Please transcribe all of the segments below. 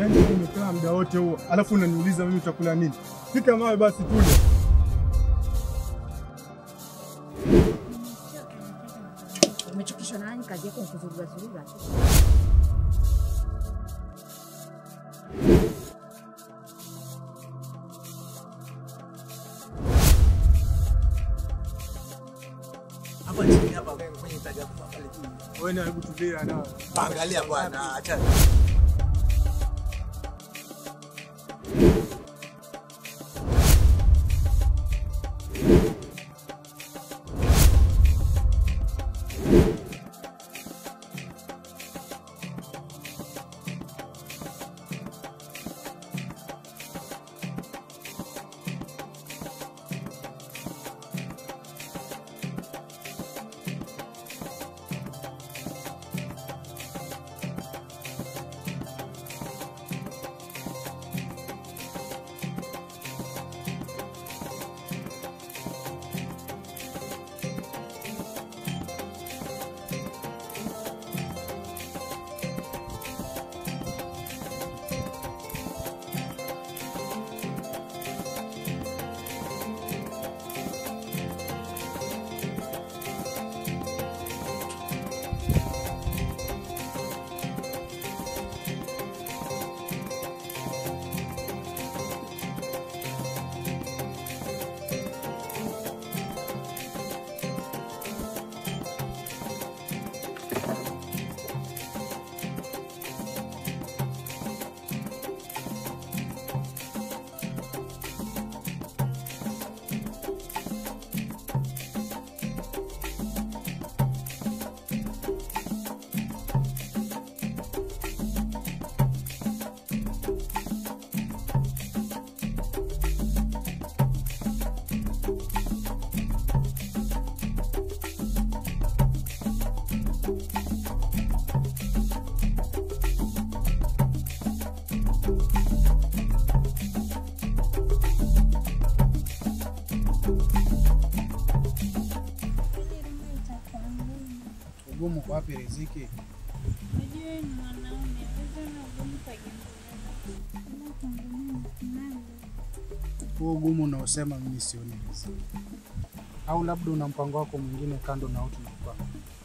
Yaani umekaa muda wote huo, alafu unaniuliza mimi utakula nini? Pika mawe basi tule. Umechokeshwa na nani? Kazi yako ni kuzuruga zuruga tu. Hapa chini hapa kwenye taja kwa pale juu. Wewe na hebu tulia na. Angalia bwana, acha. Ugumu kwa wapi riziki? Huo ugumu unaosema mimi sioni riziki, au labda una mpango wako mwingine kando na utu nakupanga?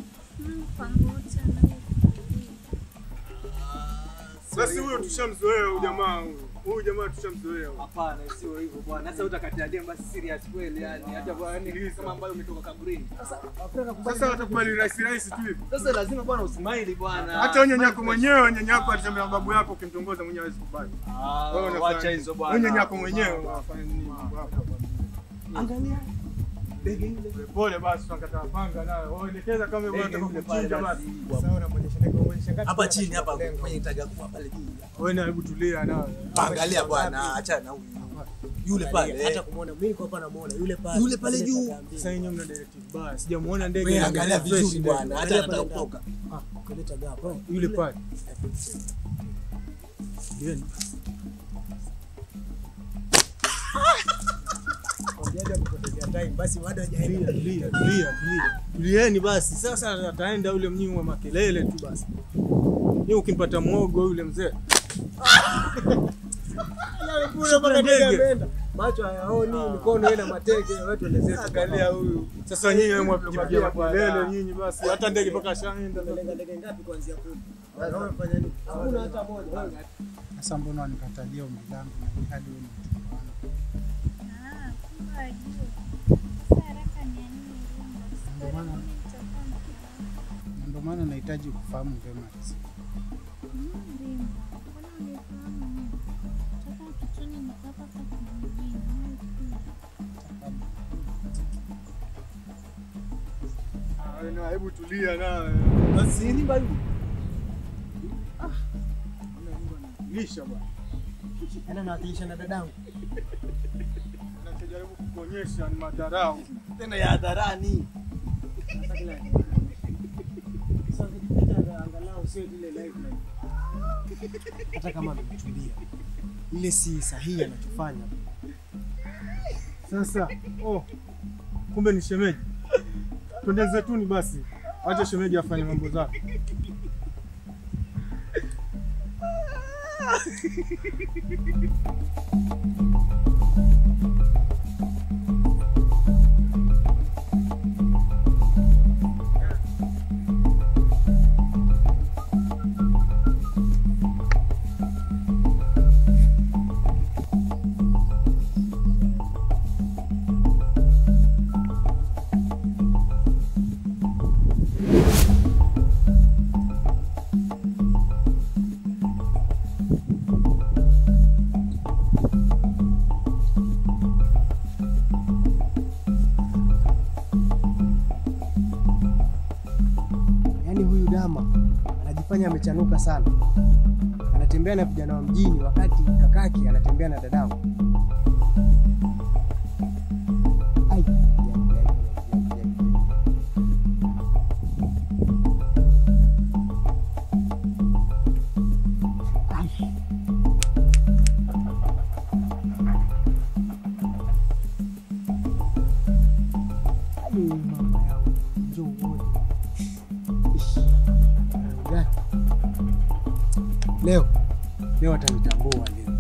Basi huyo tushamzoea huyu jamaa huyu. Huyu jamaa tushamzoea. huyu. Hapana, sio hivyo bwana. Sasa utakatia dem basi serious kweli yani. Hata bwana ni kama ambayo umetoka kaburini. Sasa Sasa watakubali rahisi rahisi tu hivi. sasa lazima bwana usmile bwana. Hata wewe nyanyako mwenyewe, nyanyako alisema babu yako ukimtongoza mwenyewe hawezi kubali. Ah, Wewe unafanya wacha nini? hizo bwana. Wewe nyanyako mwenyewe unafanya nini mambo yako? Angalia. Ndege ile. Pole basi tunakataa panga nayo. Wewe elekeza kama wewe unataka kumchinja basi. Hapa chini hapa kwenye taja kwa pale juu. Wewe na hebu tulia nayo. Angalia bwana, acha na huyu. Yule pale. hata kumwona mimi kwa hapa namuona yule pale Yule pale juu. Sasa yenyewe mna directive baya. Sijamuona ndege. Wewe na angalia ndege fresh vizuri ndege. bwana, hata anataka kutoka. ah kuleta gapa Yule pale. Ndieni. basi bado hajaenda Tulia, tulia, tulia, tulia. Tulieni basi. Sasa ataenda yule mnyinyi wa makelele tu basi. Ni ukimpata mwogo yule mzee. mpaka ndege. ndege ameenda macho hayaoni mikono ina mateke wetu wenzetu Angalia huyu. Sasa nyinyi wewe mwapigia makelele nyinyi basi. Hata ndege mpaka shaenda. Lenga ndege ngapi kuanzia kumi Wewe fanya nini hakuna hata moja wewe Sasa mbona wanikatalia ombi langu na hii hadi wewe ni mchumba wangu? Na ndio maana nahitaji kufahamu vyema riziki. Ah, na hebu tulia nawe. Basi ni bayu. Lisha bwana. ana nawakilisha na dadangu Anachojaribu kukuonyesha ni madharau. Tena ya hadharani. sasa kila sasa vijipita angalau sio ile live live hata kama ametulia ile si sahihi anachofanya Sasa oh, kumbe ni shemeji. Twende zetuni basi, acha shemeji afanye mambo zake. Yaani huyu dama anajifanya amechanuka sana, anatembea na vijana wa mjini wakati kakake anatembea na dadangu. Ai, ai, ai, ai, ai, ai. Ai. Ai, mama yangu, njoo uone. Ish. Ya. Leo leo atanitambua leo.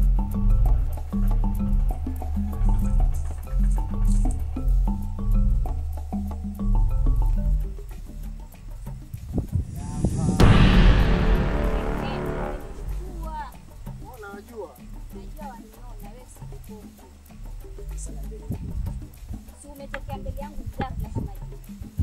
Unajua Si umetokea mbele yangu ghafla kama hivi.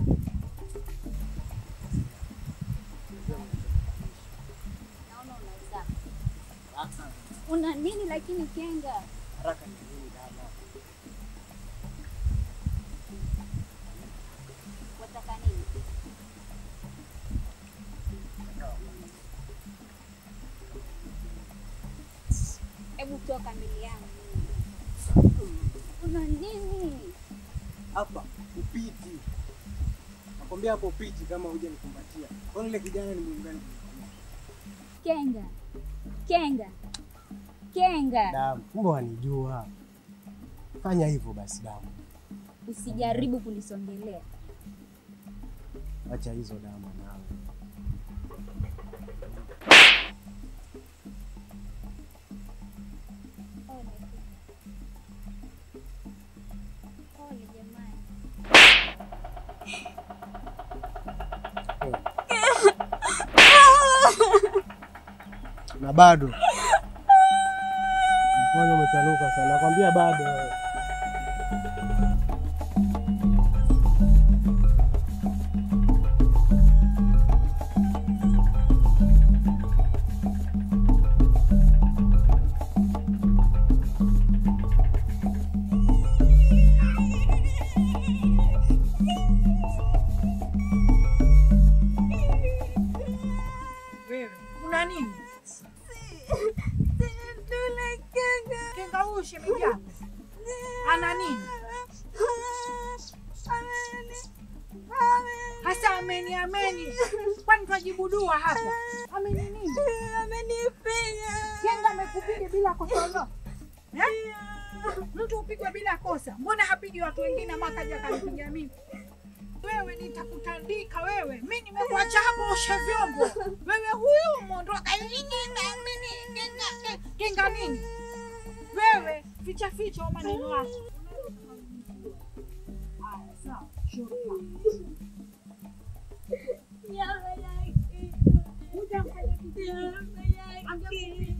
Naona unauza. Una nini lakini kenga? haraka ni nini dama? Wataka nini? Hebu toka mbele yangu. Una nini? Hapa upiti. Nakwambia hapo upiti kama huja nikumbatia. Kwani yule kijana ni muungani? Kenga. Kenga. Kenga. Damu, kumbe wanijua. Fanya hivyo basi damu. Usijaribu kunisongelea. Acha hizo damu nawe. Pole. Pole jamani. Na bado. Mkono umetanuka sana. Nakwambia bado. wewe. Wewe una nini? Kenga huyu shemeji yako ana nini? Hasa ameni ameni, kwani twajibu dua hapa? Ameni nini? Kenga amekupiga bila kosa lolote eh? Mtu upigwa bila kosa, mbona hapigi watu wengine ama kaja kanipiga mimi? Wewe nitakutandika wewe, mi nimekuacha hapo oshe vyombo, wewe huyu mwondoka kinga nini? Wewe ficha ficha wa maneno yako. Haya, sawa, shukrani. Hujamfanya kitu. Angekupiga.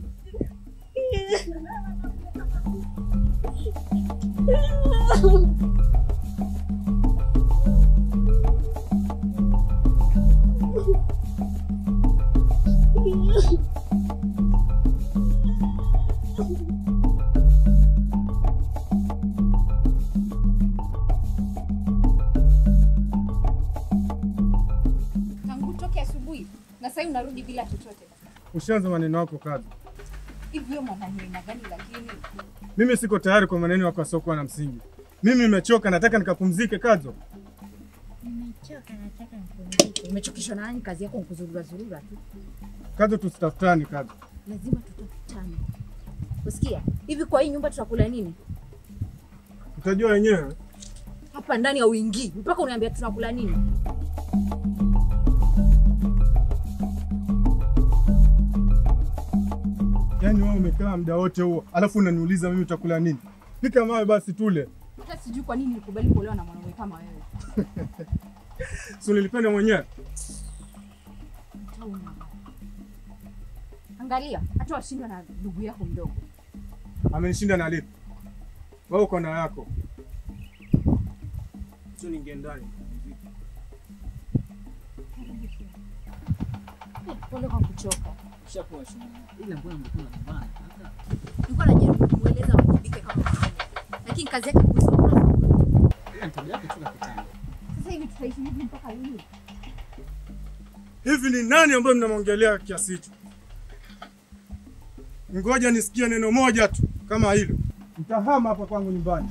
tangu toke asubuhi na sasa unarudi bila chochote. Ushaanza maneno yako kazi. Hivi wewe mwanaume aina gani lakini? Mimi siko tayari kwa maneno yako yasiokuwa na msingi. Mimi nimechoka, nataka nikapumzike. Kazo, Nimechoka, nataka nipumzike. Umechokeshwa na nani? Kazi yako nkuzurura zurura tu. Kazo, tusitafutani. Kazo, Lazima tutafutane. Usikia? Hivi kwa hii nyumba tutakula nini? utajua wenyewe. Hapa ndani ya uingii mpaka uniambia tunakula nini? Yaani umekaa muda wote huo, alafu unaniuliza mimi utakula nini? Pika mawe basi tule. Hata sijui kwa nini nikubali kuolewa na mwanaume kama wewe. Si unilipenda mwenyewe? Tauma. Angalia, hata washindwa na ndugu yako mdogo. Amenishinda na lipi? Wewe uko na yako. Sio ningie ndani. Pole kwa kuchoka. Ushakuwa shule. Ila mbona mlikuwa mnagombana? Sasa Nilikuwa najaribu kumweleza wajibike kama mwanaume. Lakini kazi yake kusoma. ila ni tabia yake tu ya kitambo. Sasa hivi tutaishi hivi mpaka lini? Hivi ni nani ambaye mnamwongelea kiasi hicho? Ngoja nisikie neno moja tu kama hilo, mtahama hapa kwangu nyumbani.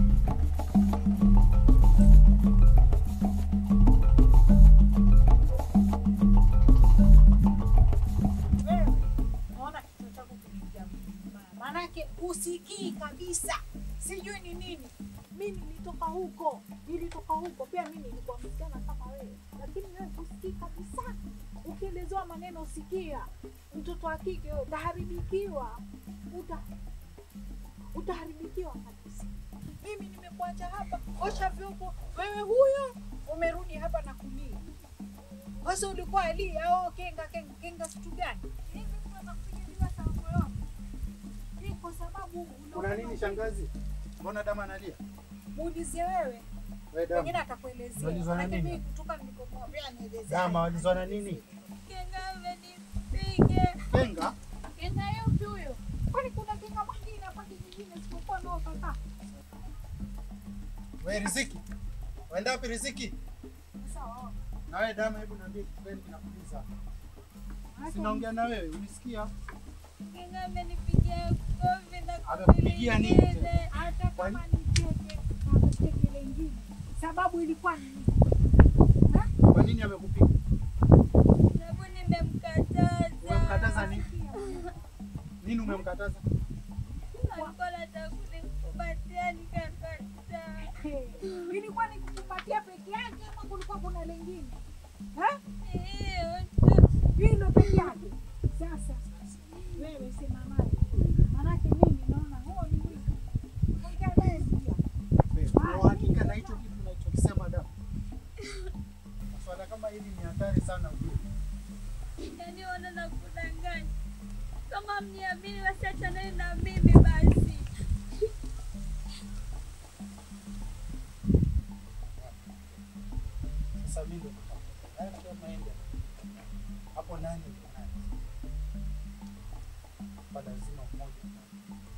Wewe naona kichwa chako kinaingia mbaya, maanake usikii kabisa, sijui ni nini. Mi nilitoka huko, nilitoka huko pia, mi nilikuwa msichana kama wewe, lakini wewe usikii kabisa. Ukielezewa maneno usikia. Mtoto wa kike wewe utaharibikiwa, uta utaharibikiwa kabisa. Mimi nimekuacha hapa, osha vyombo, wewe huyo umerudi hapa na kulia. Sasa ulikuwa Eli au kenga kenga kenga kitu gani? Hivi mtu anakupiga bila sababu yoyote. Hii kwa sababu Kuna nini shangazi? Mbona dama analia? Muulize wewe. Wewe dama. Pengine atakuelezea. Walizwa na Maana nini? mimi kutoka nilipomwambia nielezee. Dama walizwa na nini? Kenga amenipiga. Kenga? Kenga yupi huyo? Kwani kuna kenga mwingine hapa kijijini isipokuwa nao kaka? Wewe Riziki. Waenda wapi Riziki? Sawa. Na wewe dama, hebu niambie kitu gani kinakuuliza? Sinaongea na wewe, unisikia? Kenga amenipigia kofi na Amekupigia nini tena? hata Kwani- kama ni teke na teke lingine. Sababu ilikuwa ni nini? Kwa nini amekupiga? Sababu nimemkataza. Umemkataza nini? Nini umemkataza? Alikuwa anataka kunikumbatia nikakataa. Ilikuwa ni kukumbatia peke yake ama kulikuwa kuna lingine? Eh? Hilo peke yake. Sasa wewe sema naye. Manake mimi naona huo ni wizi. Ongea naye pia. Wewe, una uhakika na hicho kitu unachokisema dama? Swala kama hili ni hatari sana ujue. Yaani ona na kudanganya. Kama mniamini wasiachaneni na mimi basi. Sasa mimi ndo nitakwambia. Haya ndio maende. Hapo nani yuko nani? Hapa lazima mmoja.